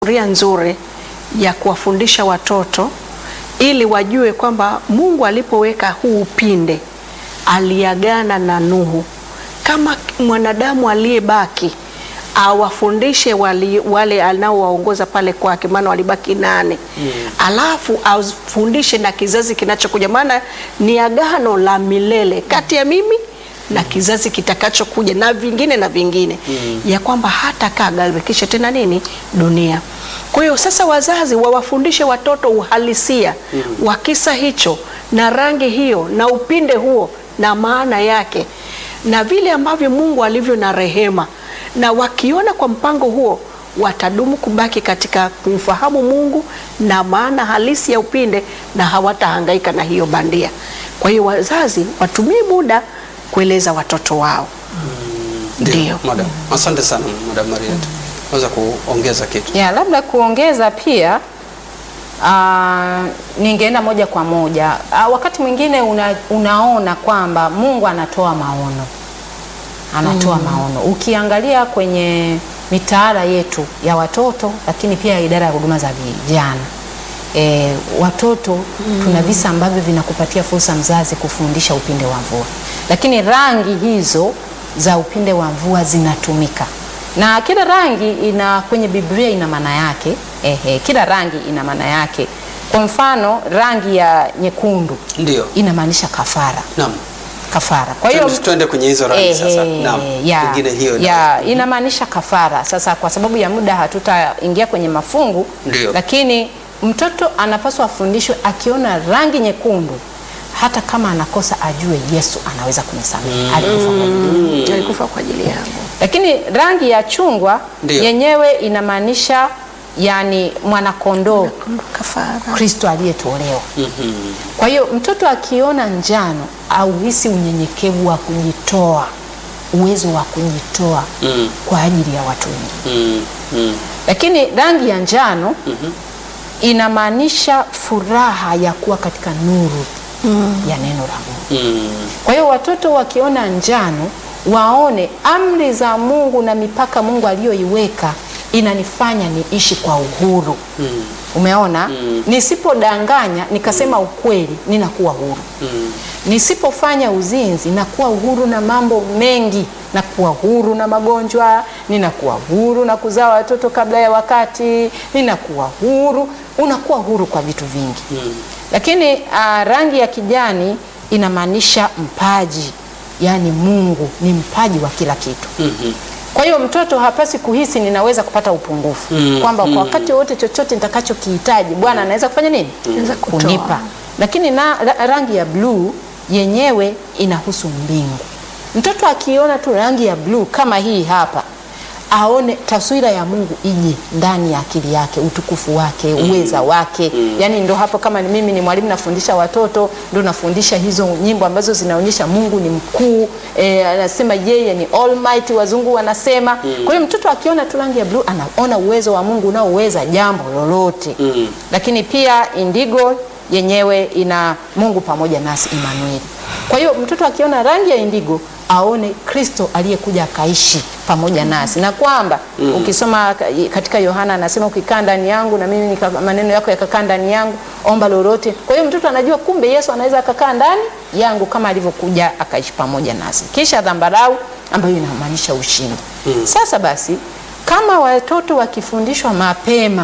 ria nzuri ya kuwafundisha watoto ili wajue kwamba Mungu alipoweka huu upinde aliagana na Nuhu kama mwanadamu aliyebaki awafundishe wali, wale anaowaongoza pale kwake, maana walibaki nane mm. Alafu afundishe na kizazi kinachokuja, maana ni agano la milele kati ya mimi na kizazi kitakachokuja na vingine na vingine mm. ya kwamba hata kagarikisha tena nini dunia. Kwa hiyo sasa wazazi wawafundishe watoto uhalisia mm. wa kisa hicho na rangi hiyo na upinde huo na maana yake na vile ambavyo Mungu alivyo na rehema, na wakiona kwa mpango huo watadumu kubaki katika kumfahamu Mungu na maana halisi ya upinde na hawatahangaika na hiyo bandia. Kwa hiyo wazazi watumie muda kueleza watoto wao. Ndio. Madam, asante sana Madam Mariet. Naweza kuongeza kitu? Ya, labda kuongeza pia uh, ningeenda moja kwa moja uh, wakati mwingine una, unaona kwamba Mungu anatoa maono anatoa mm. maono. Ukiangalia kwenye mitaala yetu ya watoto, lakini pia idara ya huduma za vijana e, watoto mm. tuna visa ambavyo vinakupatia fursa mzazi kufundisha upinde wa mvua, lakini rangi hizo za upinde wa mvua zinatumika na kila rangi ina kwenye Biblia ina maana yake. Ehe, kila rangi ina maana yake. Kwa mfano rangi ya nyekundu Ndio. inamaanisha kafara, Naam. kafara. Kwa hiyo Twende- Twende kwenye hizo rangi sasa. Ehe, Naam. ya, Pengine hiyo ina- ya, inamaanisha kafara. Sasa kwa sababu ya muda hatutaingia kwenye mafungu, Ndio. lakini mtoto anapaswa afundishwe akiona rangi nyekundu, hata kama anakosa ajue Yesu anaweza kunisamehe, alikufa kwa ajili yangu. Alikufa kwa ajili yangu. Lakini rangi ya chungwa Ndio. yenyewe inamaanisha yani mwanakondoo Kafara. Kristo aliyetuolewa. Mhm. Kwa hiyo mtoto akiona njano auhisi unyenyekevu wa kujitoa, uwezo wa kujitoa Mm. kwa ajili ya watu wengine. Mm. Mm. Lakini rangi ya njano inamaanisha furaha ya kuwa katika nuru ya neno la Mungu. Mm. Kwa hiyo watoto wakiona njano waone amri za Mungu na mipaka Mungu aliyoiweka inanifanya niishi kwa uhuru. Mm. Umeona? Mm. Nisipodanganya nikasema ukweli, ninakuwa huru. Mm. Nisipofanya uzinzi, nakuwa uhuru na mambo mengi, nakuwa huru na magonjwa, ninakuwa huru na kuzaa watoto kabla ya wakati, ninakuwa huru, unakuwa huru kwa vitu vingi. Mm. Lakini uh, rangi ya kijani inamaanisha mpaji, yaani Mungu ni mpaji wa kila kitu. Mhm. Kwa hiyo mtoto hapasi kuhisi ninaweza kupata upungufu Mm, kwamba mm. kwa wakati wote chochote nitakachokihitaji Bwana anaweza kufanya nini? Anaweza kutoa. Kunipa. Lakini na ra- rangi ya bluu yenyewe inahusu mbingu. Mtoto akiona tu rangi ya bluu kama hii hapa aone taswira ya Mungu ije ndani ya akili yake, utukufu wake, uweza wake. Yaani ndo hapo, kama ni mimi ni mwalimu nafundisha watoto, ndo nafundisha hizo nyimbo ambazo zinaonyesha Mungu ni mkuu, eh, anasema yeye ni almighty, wazungu wanasema. Kwa hiyo mtoto akiona tu rangi ya bluu anaona uwezo wa Mungu unaoweza jambo lolote. Mm. Lakini pia indigo yenyewe ina Mungu pamoja nasi, Emmanuel. Kwa hiyo mtoto akiona rangi ya indigo aone Kristo aliyekuja akaishi pamoja nasi, na kwamba ukisoma ka- katika Yohana anasema ukikaa ndani yangu na mimi nika, maneno yako yakakaa ndani yangu, omba lolote. Kwa hiyo mtoto anajua kumbe Yesu anaweza akakaa ndani yangu kama alivyokuja akaishi pamoja nasi. Kisha dhambarau ambayo inamaanisha ushindi. Sasa basi kama watoto wakifundishwa mapema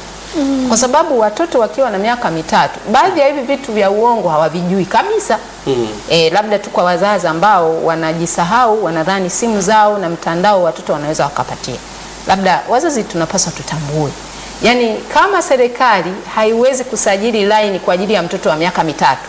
kwa sababu watoto wakiwa na miaka mitatu, baadhi ya hivi vitu vya uongo hawavijui kabisa. Mm. E, labda tu kwa wazazi ambao wanajisahau, wanadhani simu zao na mtandao watoto wanaweza wakapatia. Labda wazazi tunapaswa tutambue, yaani kama serikali haiwezi kusajili laini kwa ajili ya mtoto wa miaka mitatu,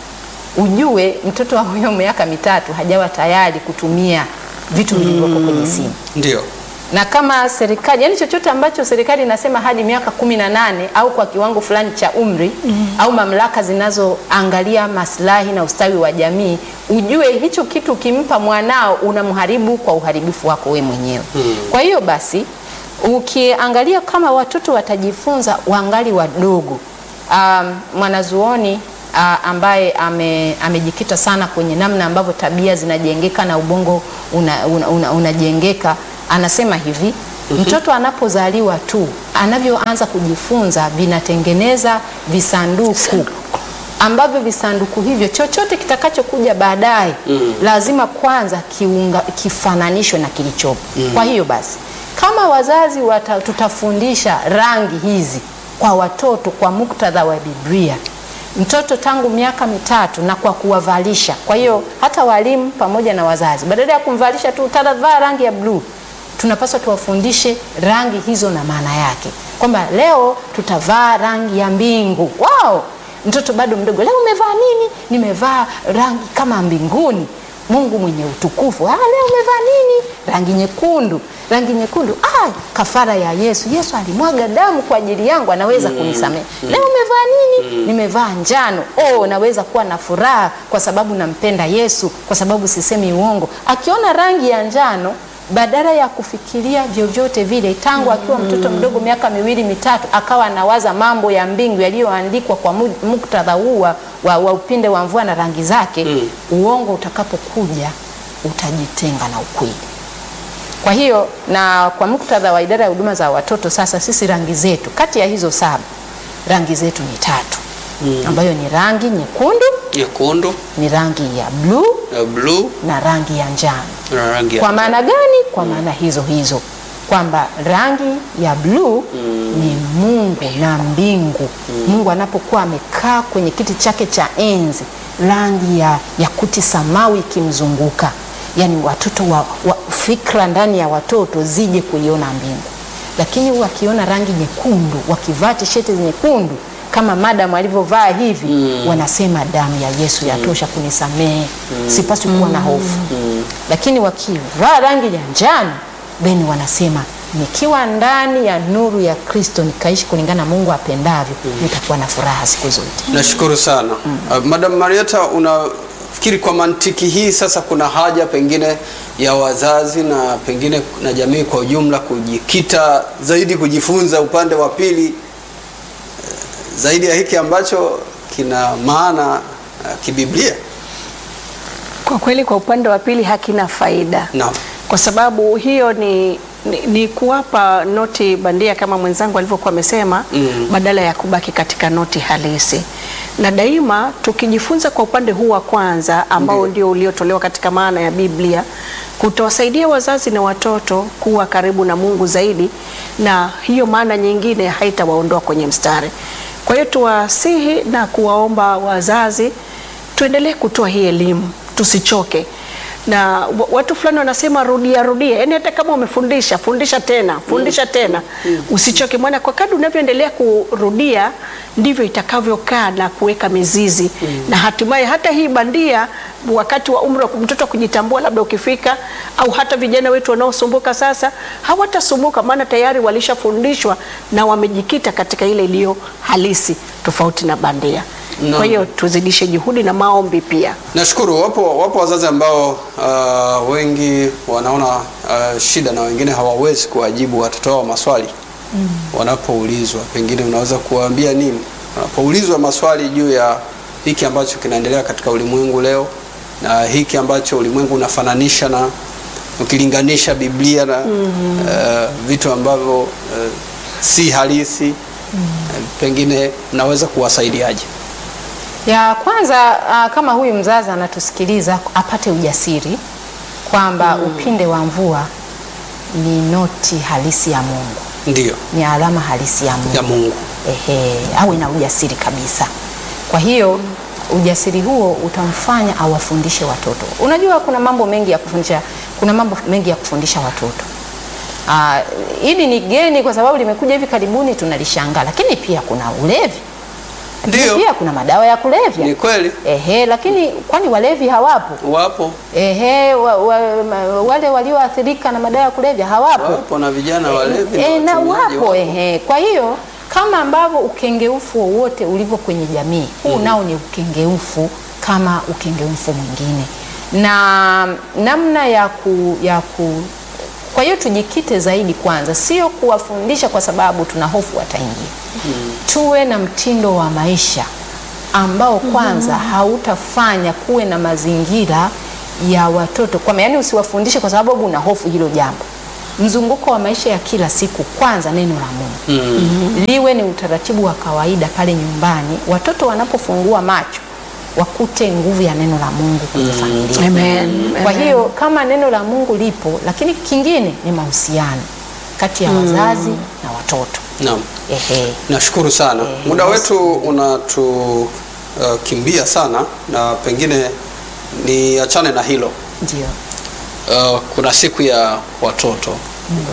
ujue mtoto wa huyo miaka mitatu hajawa tayari kutumia vitu vilivyoko kwenye simu Ndio. na kama serikali yani chochote ambacho serikali inasema hadi miaka kumi na nane au kwa kiwango fulani cha umri au mamlaka zinazoangalia maslahi na ustawi wa jamii, ujue hicho kitu ukimpa mwanao unamharibu kwa uharibifu wako we mwenyewe. Kwa hiyo basi ukiangalia kama watoto watajifunza wangali wadogo, um, mwanazuoni uh, ambaye ame, amejikita sana kwenye namna ambavyo tabia zinajengeka na ubongo unajengeka una, una, unajengeka anasema hivi Mtoto anapozaliwa tu, anavyoanza kujifunza, vinatengeneza visanduku ambavyo visanduku hivyo chochote kitakachokuja baadaye lazima kwanza kiunga, kifananishwe na kilichopo. Kwa hiyo basi kama wazazi wata, tutafundisha rangi hizi kwa watoto kwa muktadha wa Biblia mtoto tangu miaka mitatu na kwa kuwavalisha. Kwa hiyo hata walimu pamoja na wazazi, badala ya kumvalisha tu utavaa rangi ya bluu, tunapaswa tuwafundishe rangi hizo na maana yake, kwamba leo tutavaa rangi ya mbingu. Wow! Mtoto bado mdogo, leo umevaa nini? Nimevaa rangi kama mbinguni, Mungu mwenye utukufu. Ah, leo umevaa nini? Rangi nyekundu. Rangi nyekundu, ah, kafara ya Yesu. Yesu alimwaga damu kwa ajili yangu, anaweza kunisamehe. Leo umevaa nini? Nimevaa njano. Oh, naweza kuwa na furaha kwa sababu nampenda Yesu, kwa sababu sisemi uongo. Akiona rangi ya njano badala ya kufikiria vyovyote vile, tangu akiwa mtoto mdogo miaka miwili mitatu, akawa anawaza mambo ya mbingu yaliyoandikwa kwa mu- muktadha huu wa, wa, wa upinde wa mvua na rangi zake, uongo utakapokuja utajitenga na ukweli. Kwa hiyo na kwa muktadha wa idara ya huduma za watoto, sasa sisi rangi zetu kati ya hizo saba, rangi zetu ni tatu ambayo ni rangi nyekundu, nyekundu ni rangi ya bluu ya bluu na rangi ya njano. na rangi ya Kwa maana gani? Kwa maana hizo hizo kwamba rangi ya bluu ni Mungu na mbingu. Mungu anapokuwa amekaa kwenye kiti chake cha enzi, rangi ya yakuti samawi ikimzunguka, yaani watoto wa, wa fikra ndani ya watoto zije kuiona mbingu. Lakini wakiona rangi nyekundu, wakivaa tisheti nyekundu kama madam alivyovaa hivi, wanasema damu ya Yesu yatosha kunisamehe, sipaswi kuwa na hofu. Lakini wakivaa rangi ya njano, then wanasema nikiwa ndani ya nuru ya Kristo nikaishi kulingana na Mungu apendavyo, nitakuwa na furaha siku zote. Nashukuru sana uh, Madam Marieta, unafikiri kwa mantiki hii sasa kuna haja pengine ya wazazi na pengine na jamii kwa ujumla kujikita zaidi kujifunza upande wa pili eh, zaidi ya hiki ambacho kina maana uh, kibiblia? Kwa kweli kwa upande wa pili hakina faida Naam. kwa sababu hiyo ni, ni, ni kuwapa noti bandia kama mwenzangu alivyokuwa amesema Mm. badala ya kubaki katika noti halisi. Na daima tukijifunza kwa upande huu wa kwanza ambao Ndiyo. ndio uliotolewa katika maana ya Biblia, kutawasaidia wazazi na watoto kuwa karibu na Mungu zaidi, na hiyo maana nyingine haitawaondoa kwenye mstari. Kwa hiyo tuwasihi na kuwaomba wazazi tuendelee kutoa hii elimu, tusichoke na wa- watu fulani wanasema rudia rudia, yani hata kama umefundisha fundisha tena fundisha tena, usichoke mwana. Kwa kadri unavyoendelea kurudia ndivyo itakavyokaa na kuweka mizizi na hatimaye hata hii bandia, wakati wa umri wa mtoto wa kujitambua labda ukifika, au hata vijana wetu wanaosumbuka sasa hawatasumbuka, maana tayari walishafundishwa na wamejikita katika ile iliyo halisi, tofauti na bandia. Naam. Kwa hiyo tuzidishe juhudi na maombi pia. Nashukuru. Wapo, wapo wazazi ambao uh, wengi wanaona uh, shida na wengine hawawezi kuwajibu watoto wao maswali wanapoulizwa. Pengine unaweza kuwaambia nini wanapoulizwa maswali juu ya hiki ambacho kinaendelea katika ulimwengu leo na hiki ambacho ulimwengu unafananisha na ukilinganisha Biblia na uh, vitu ambavyo uh, si halisi uh, pengine mnaweza kuwasaidiaje? Ya kwanza ah, kama huyu mzazi anatusikiliza apate ujasiri kwamba upinde wa mvua ni noti halisi ya Mungu, Ndio, ni alama halisi ya Mungu. ya Mungu. Ehe, awe na ujasiri kabisa. Kwa hiyo ujasiri huo utamfanya awafundishe watoto. Unajua kuna mambo mengi ya kufundisha, kuna mambo mengi ya kufundisha watoto. Ah, hili ni geni kwa sababu limekuja hivi karibuni tunalishangaa, lakini pia kuna ulevi. Lakini Ndio. Pia kuna madawa ya kulevya. Ni kweli Ehe, lakini kwani walevi hawapo? wapo Ehe, wa, wa, ma- wale walioathirika na madawa ya kulevya hawapo? wapo na vijana walevi E, na watumiaji wapo ehe. Kwa hiyo kama ambavyo ukengeufu wowote ulivyo kwenye jamii huu nao ni ukengeufu kama ukengeufu mwingine, na namna ya ku, ya ku kwa hiyo tujikite zaidi kwanza, sio kuwafundisha kwa sababu tuna hofu wataingia. Tuwe na mtindo wa maisha ambao kwanza hautafanya kuwe na mazingira ya watoto kwa yani, usiwafundishe kwa sababu una hofu hilo jambo mzunguko wa maisha ya kila siku, kwanza neno la Mungu Mm. liwe ni utaratibu wa kawaida pale nyumbani, watoto wanapofungua macho wakute nguvu ya neno la Mungu kwenye familia. Amen. Kwa Amen. hiyo kama neno la Mungu lipo, lakini kingine ni mahusiano kati ya wazazi na watoto. Naam. Ehe. Nashukuru sana. Eh, Muda basi. wetu unatukimbia sana na pengine niachane na hilo. Ndio. Uh, kuna siku ya watoto uh,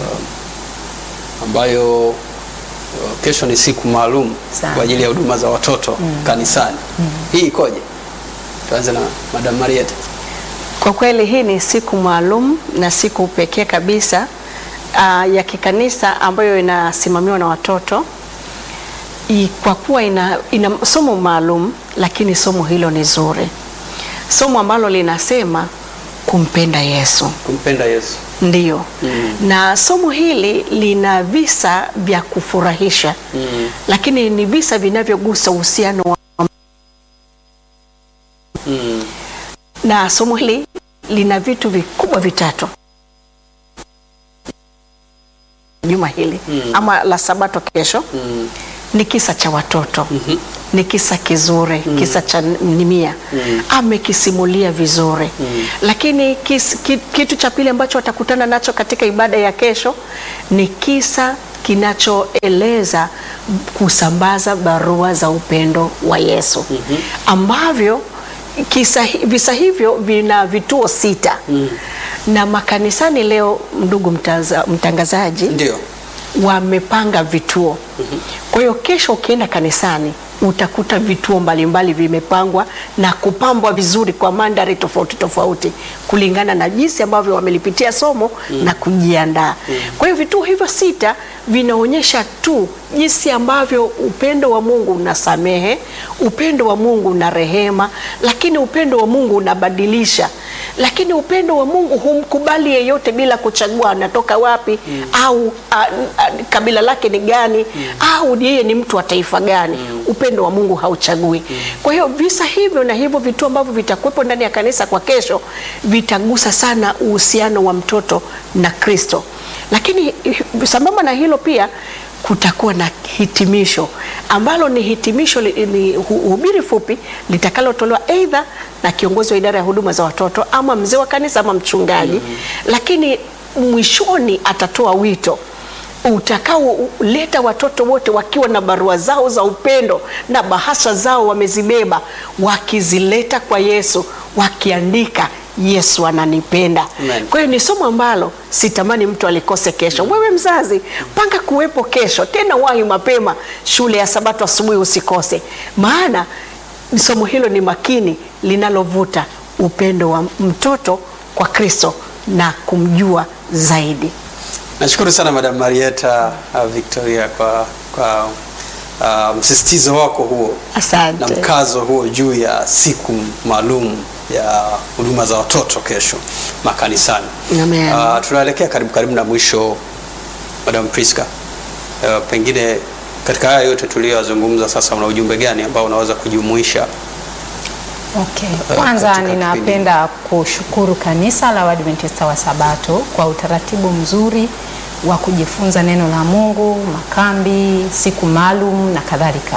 ambayo uh, kesho ni siku maalum Sana. kwa ajili ya huduma za watoto kanisani. Hii ikoje? Tuanze na Madam Marieta. Kwa kweli hii ni siku maalum na siku pekee kabisa uh, ya kikanisa ambayo inasimamiwa na watoto I, kwa kuwa ina, ina somo maalum, lakini somo hilo ni zuri, somo ambalo linasema kumpenda Yesu. Kumpenda Yesu. Ndiyo. Mm. Na somo hili lina visa vya kufurahisha Mm. lakini ni visa vinavyogusa uhusiano wa Mm. na somo hili lina vitu vikubwa vitatu juma hili Mm. ama la sabato kesho Mm. ni kisa cha watoto Mhm. ni kisa kizuri kisa cha Nimia Mm. amekisimulia vizuri Mm. lakini kis, ki, kitu cha pili ambacho watakutana nacho katika ibada ya kesho ni kisa kinachoeleza kusambaza barua za upendo wa Yesu ambavyo kisa, hi- visa hivyo vina vituo sita Mm. na makanisani leo, ndugu mtaza, mtangazaji Ndio. wamepanga vituo. Kwa hiyo kesho ukienda kanisani utakuta vituo mbalimbali vimepangwa na kupambwa vizuri kwa mandhari tofauti tofauti kulingana na jinsi ambavyo wamelipitia somo na kujiandaa. Kwa hiyo vituo hivyo sita vinaonyesha tu jinsi ambavyo upendo wa Mungu unasamehe, upendo wa Mungu una rehema, lakini upendo wa Mungu unabadilisha, lakini upendo wa Mungu humkubali yeyote bila kuchagua anatoka wapi au a, a, kabila lake ni gani au yeye ni mtu wa taifa gani. Upendo wa Mungu hauchagui. Kwa hiyo visa hivyo na hivyo vituo ambavyo vitakuwepo ndani ya kanisa kwa kesho vitagusa sana uhusiano wa mtoto na Kristo, lakini sambamba na hilo pia kutakuwa na hitimisho ambalo ni hitimisho li- ni hu- hubiri fupi litakalotolewa aidha na kiongozi wa idara ya huduma za watoto ama mzee wa kanisa ama mchungaji, lakini mwishoni atatoa wito utakaoleta watoto wote wakiwa na barua zao za upendo na bahasha zao wamezibeba, wakizileta kwa Yesu, wakiandika Yesu ananipenda. Amen. Kwa hiyo ni somo ambalo sitamani mtu alikose kesho. Wewe mzazi, panga kuwepo kesho, tena wahi mapema shule ya Sabato asubuhi, usikose, maana somo hilo ni makini, linalovuta upendo wa mtoto kwa Kristo na kumjua zaidi. Nashukuru sana Madam Marieta uh, Victoria kwa, kwa uh, msisitizo wako huo na Asante. mkazo huo juu ya siku maalum ya huduma za watoto kesho makanisani. Amen. Uh, tunaelekea karibu karibu na mwisho, Madam Priska. Uh, pengine katika haya yote tuliyozungumza sasa, una ujumbe gani ambao unaweza kujumuisha? Okay. Eh, Kwanza katika ninapenda kushukuru kanisa la Waadventista wa Sabato kwa utaratibu mzuri wa kujifunza neno la Mungu, makambi, siku maalum na kadhalika.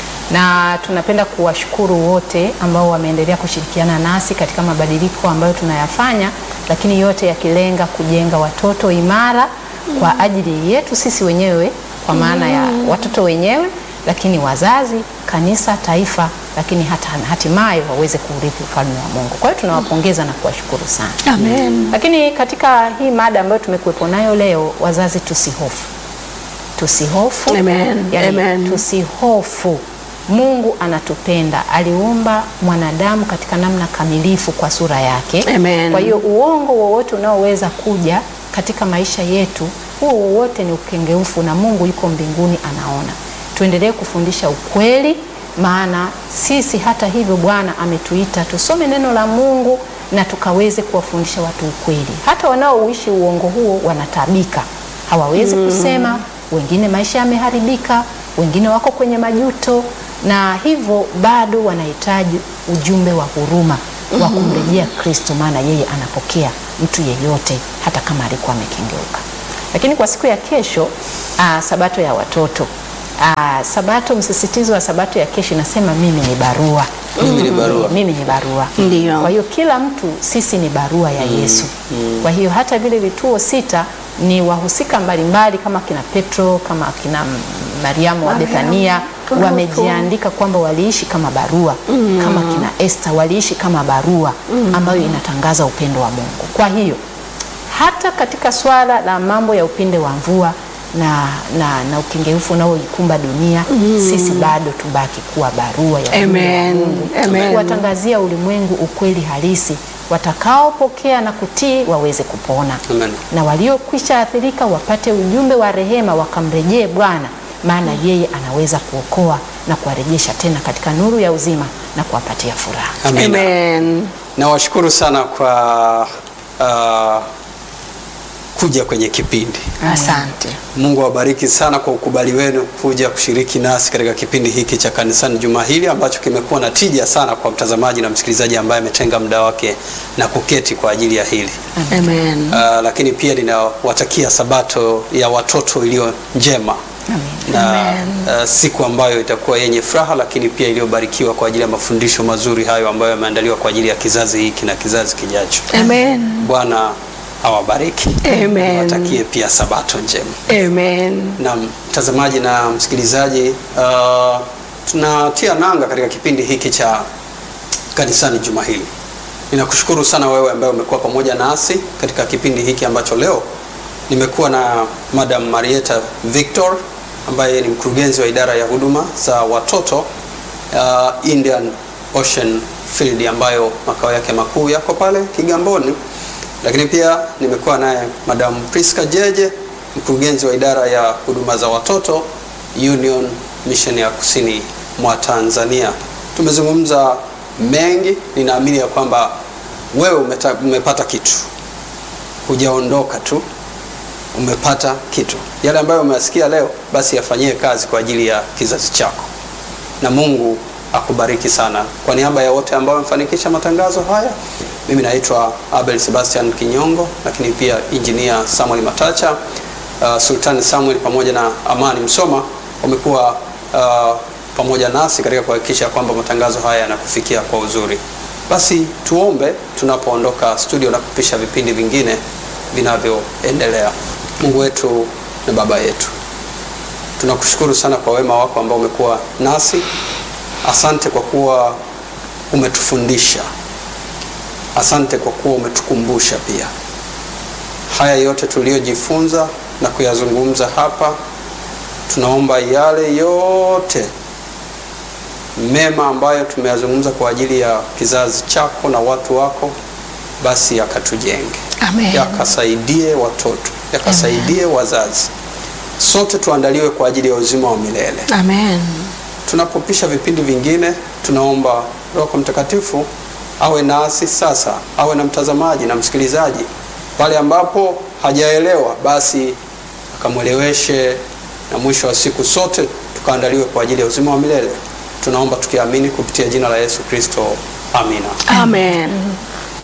Na tunapenda kuwashukuru wote ambao wameendelea kushirikiana nasi katika mabadiliko ambayo tunayafanya, lakini yote yakilenga kujenga watoto imara kwa ajili yetu sisi wenyewe, kwa maana ya watoto wenyewe, lakini wazazi, kanisa, taifa, lakini hata hatimaye waweze kuurithi ufalme wa Mungu. Kwa hiyo tunawapongeza na kuwashukuru sana. Amen. Lakini katika hii mada ambayo tumekuwepo nayo leo, wazazi tusihofu, tusihofu, Amen. yani Amen. tusihofu. Mungu anatupenda, aliumba mwanadamu katika namna kamilifu kwa sura yake. Amen. Kwa hiyo uongo wowote unaoweza kuja katika maisha yetu, huo wowote ni ukengeufu, na Mungu yuko mbinguni anaona. Tuendelee kufundisha ukweli, maana sisi hata hivyo Bwana ametuita tusome neno la Mungu na tukaweze kuwafundisha watu ukweli. Hata wanaoishi uongo huo wanatabika, hawawezi kusema, wengine maisha yameharibika, wengine wako kwenye majuto, na hivyo bado wanahitaji ujumbe wa huruma wa kumrejea Kristo, maana yeye anapokea mtu yeyote hata kama alikuwa amekengeuka. Lakini kwa siku ya kesho aa, sabato ya watoto aa, sabato, msisitizo wa sabato ya kesho inasema mimi ni barua Mimi ni barua. mimi ni barua. Ndiyo. Kwa hiyo kila mtu sisi ni barua ya Yesu. Kwa hiyo hata vile vituo sita ni wahusika mbalimbali kama kina Petro, kama kina Mariamu wa Bethania wamejiandika kwamba waliishi kama barua, kama kina Esther waliishi kama barua ambayo inatangaza upendo wa Mungu. Kwa hiyo hata katika swala la mambo ya upinde wa mvua na, na, na ukengeufu unaoikumba dunia sisi bado tubaki kuwa barua ya upendo wa Amen. Mungu Amen. kuwatangazia ulimwengu ukweli halisi, watakaopokea na kutii waweze kupona Amen. na waliokwisha athirika wapate ujumbe wa rehema, wakamrejee Bwana, maana yeye anaweza kuokoa na kuwarejesha tena katika nuru ya uzima na kuwapatia furaha. Amina. Amen. Nawashukuru sana kwa uh, kuja kwenye kipindi. Asante. Mungu awabariki sana kwa ukubali wenu kuja kushiriki nasi katika kipindi hiki cha kanisani juma hili ambacho kimekuwa na tija sana kwa mtazamaji na msikilizaji ambaye ametenga muda wake na kuketi kwa ajili ya hili. Amen. Uh, lakini pia ninawatakia sabato ya watoto iliyo njema na uh, siku ambayo itakuwa yenye furaha, lakini pia iliyobarikiwa kwa ajili ya mafundisho mazuri hayo ambayo yameandaliwa kwa ajili ya kizazi hiki na kizazi kijacho. Amen. Bwana awabariki. Amen. Niwatakie pia sabato njema. Amen. Na mtazamaji na msikilizaji, uh, tunatia nanga katika kipindi hiki cha kanisani juma hili. Ninakushukuru sana wewe ambaye umekuwa pamoja nasi katika kipindi hiki ambacho leo nimekuwa na Madam Marieta Victor ambaye ni mkurugenzi wa idara ya huduma za watoto uh, Indian Ocean Field ambayo makao yake makuu yako pale Kigamboni. Lakini pia nimekuwa naye Madam Priska Jeje mkurugenzi wa idara ya huduma za watoto Union Mission ya kusini mwa Tanzania. Tumezungumza mengi, ninaamini ya kwamba wewe umeta, umepata kitu, hujaondoka tu, umepata kitu. Yale ambayo umeyasikia leo, basi yafanyie kazi kwa ajili ya kizazi chako, na Mungu akubariki sana. Kwa niaba ya wote ambao wamefanikisha matangazo haya, mimi naitwa Abel Sebastian Kinyongo, lakini pia injinia Samuel Matacha, uh, Sultani Samuel pamoja na Amani Msoma wamekuwa uh, pamoja nasi katika kuhakikisha kwamba matangazo haya yanakufikia kwa uzuri. Basi tuombe tunapoondoka studio na kupisha vipindi vingine vinavyoendelea. Mungu wetu na Baba yetu, tunakushukuru sana kwa wema wako ambao umekuwa nasi. Asante kwa kuwa umetufundisha, asante kwa kuwa umetukumbusha pia haya yote tuliyojifunza na kuyazungumza hapa. Tunaomba yale yote mema ambayo tumeyazungumza kwa ajili ya kizazi chako na watu wako, basi yakatujenge, Amen. yakasaidie watoto, yakasaidie wazazi, sote tuandaliwe kwa ajili ya uzima wa milele. Amen. Tunapopisha vipindi vingine, tunaomba Roho Mtakatifu awe nasi sasa, awe na mtazamaji na msikilizaji pale ambapo hajaelewa, basi akamweleweshe, na mwisho wa siku sote tukaandaliwe kwa ajili ya uzima wa milele. Tunaomba tukiamini kupitia jina la Yesu Kristo, amina. Amen.